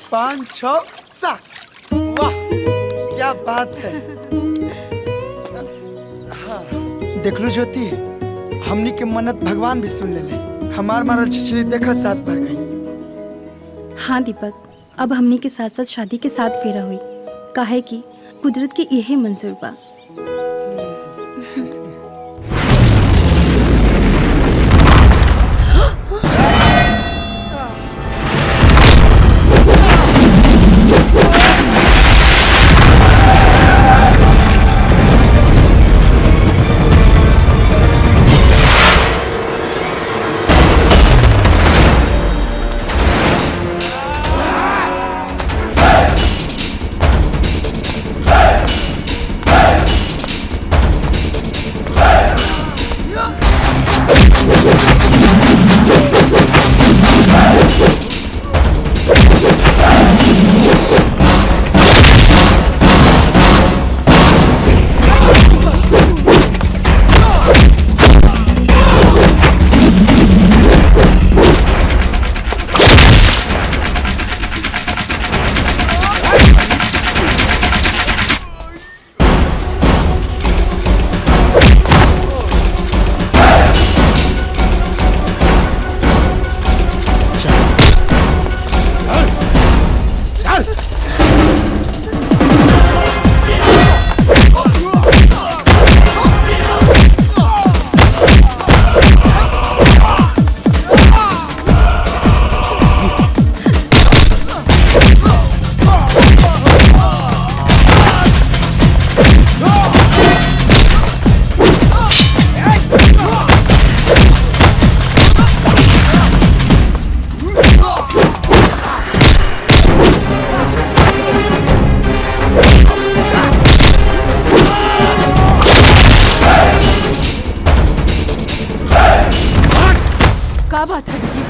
पाँच छ सात वाह क्या बात है हाँ, देख लो ज्योति हमनी के मन्नत भगवान भी सुन ले हमार मारल छिछली देखा सात भर गई हाँ दीपक अब हमनी के साथ साथ शादी के साथ फेरा हुई काहे कि कुदरत के यही मंजूर बा का बात है दीदी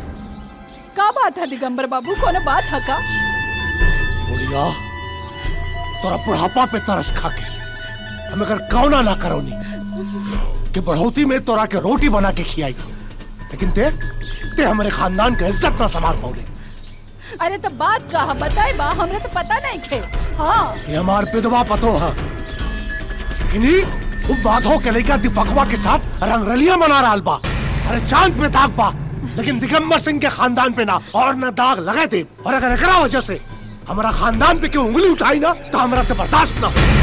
का बात है दिगंबर बाबू कोनो बात है का बुढ़िया तोरा बुढ़ापा पे तरस खा के हम अगर कौना ना करोनी कि बढ़ोती में तोरा के रोटी बना के खियाई लेकिन ते ते हमारे खानदान के इज्जत ना संभाल पाओगे अरे तो बात का है बताए बा हमरे तो पता नहीं खे हाँ ये हमार विधवा पतो है लेकिन ई वो बाधो के लेकर दीपकवा के साथ रंगरलिया मना रहा बा अरे चांद पे दाग बा लेकिन दिगंबर सिंह के खानदान पे ना और न दाग लगे दे और अगर एकरा वजह से हमारा खानदान पे क्यों उंगली उठाई ना तो हमारा से बर्दाश्त ना हो।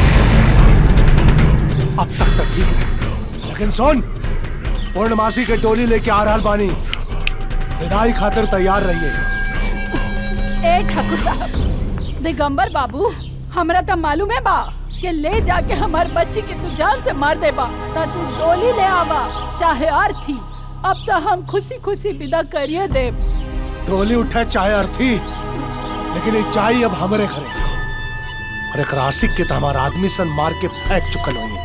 अब तक तो ठीक है लेकिन सुन पूर्णमासी के टोली लेके आ रहा बानी विदाई खातिर तैयार रहिए ए ठाकुर साहब दिगंबर बाबू हमरा तो मालूम है बा कि ले जाके हमार बच्ची के तू जान से मार दे बा तो तू डोली ले आवा चाहे अर्थी अब तो हम खुशी खुशी विदा करिए दे टोली उठे चाहे अर्थी लेकिन ये चाहिए अब हमारे घरे और एक रासिक के तो हमारा आदमी सन मार के फेंक चुकल होंगे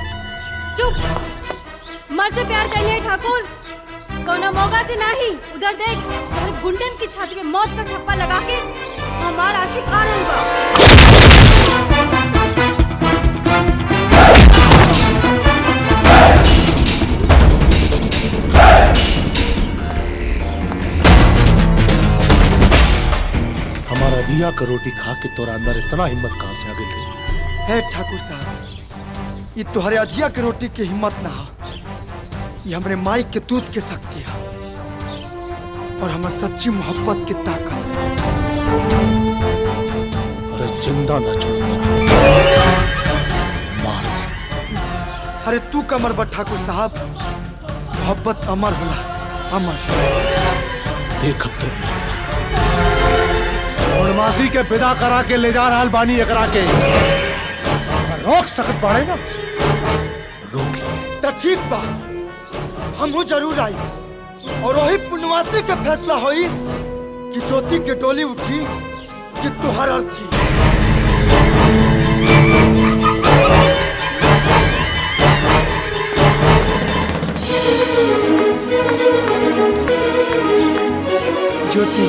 चुप मर से प्यार करिए ठाकुर कौना मौका से नहीं उधर देख और गुंडन की छाती में मौत का ठप्पा लगा के हमार आशिक आनंद बा हमारा दिया का रोटी खा के तोरा अंदर इतना हिम्मत कहाँ से आ गई हे ठाकुर साहब ये तुम्हारे अधिया के रोटी की हिम्मत ना हो ये हमरे माई के दूध के शक्ति है और हमार सच्ची मोहब्बत की ताकत अरे जिंदा ना छोड़ता मार अरे तू कमर बा ठाकुर साहब मोहब्बत अमर होला अमर देख अब तो पूर्णमासी के विदा करा के ले जा रहा बानी एकरा के अगर रोक सकत बाड़े ना रोक ले तो ठीक बा हमहू जरूर आई और वही पुण्यवासी के फैसला होई कि ज्योति के डोली उठी कि तुहर अर्थी ज्योति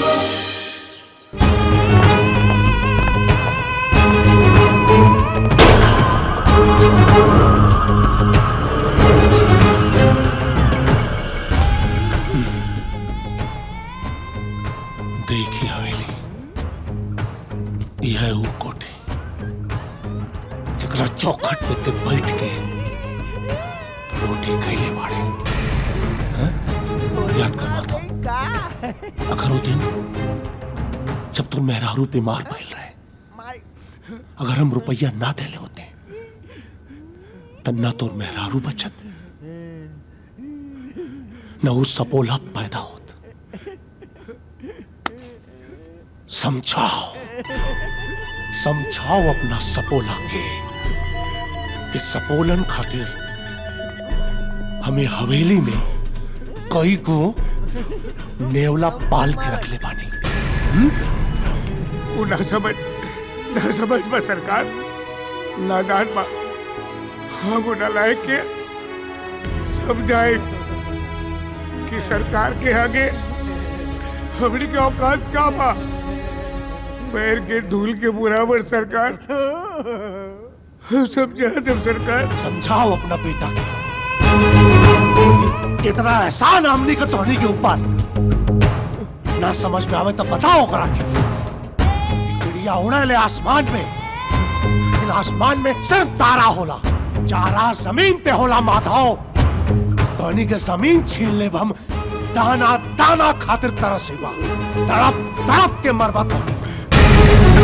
देखी हवेली अगर वो दिन जब तुम मेहरारू बीमार भइल रहे अगर हम रुपया ना देले होते तब ना तो मेहरारू बचत न वो सपोला पैदा होत समझाओ समझाओ अपना सपोला के कि सपोलन खातिर हमें हवेली में कई को नेवला पाल के रख ले पानी वो ना समझ ना समझ बा सरकार नादान बा हम उना लायक के समझाए कि सरकार के आगे हमनी के औकात का बा पैर के धूल के बराबर सरकार हम समझा देव सरकार समझाओ अपना बेटा के कितना एहसान हमने का तोहनी के ऊपर ना समझ में आवे तो बताओ करा के कि चिड़िया उड़े ले आसमान में लेकिन आसमान में सिर्फ तारा होला चारा जमीन पे होला माधव तोहनी के जमीन छीन ले हम दाना दाना खातिर तरसेबा तड़प तड़प के मरबा तोहनी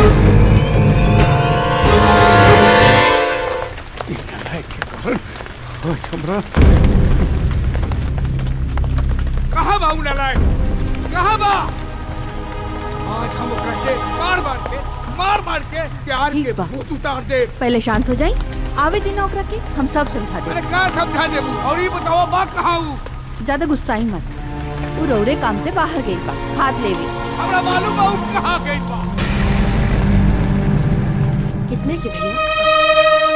कहाँ बा उना लायक कहाँ बा आज हम ओकरा के मार मार के मार मार के प्यार ठीक के बा। भूत उतार दे पहले शांत हो जाई आवे दिन ओकरा के हम सब समझा अरे दे का समझा देबू और ये बताओ बा कहाँ हूँ ज्यादा गुस्सा ही मत वो रौरे काम से बाहर गई बा खाद लेवे हमरा मालूम बा उ कहाँ गई बा कितने के भैया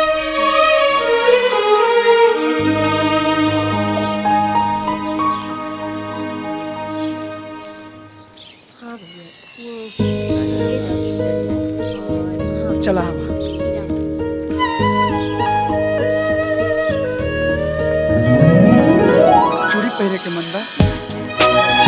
चला आवा चूड़ी पहने के मन बा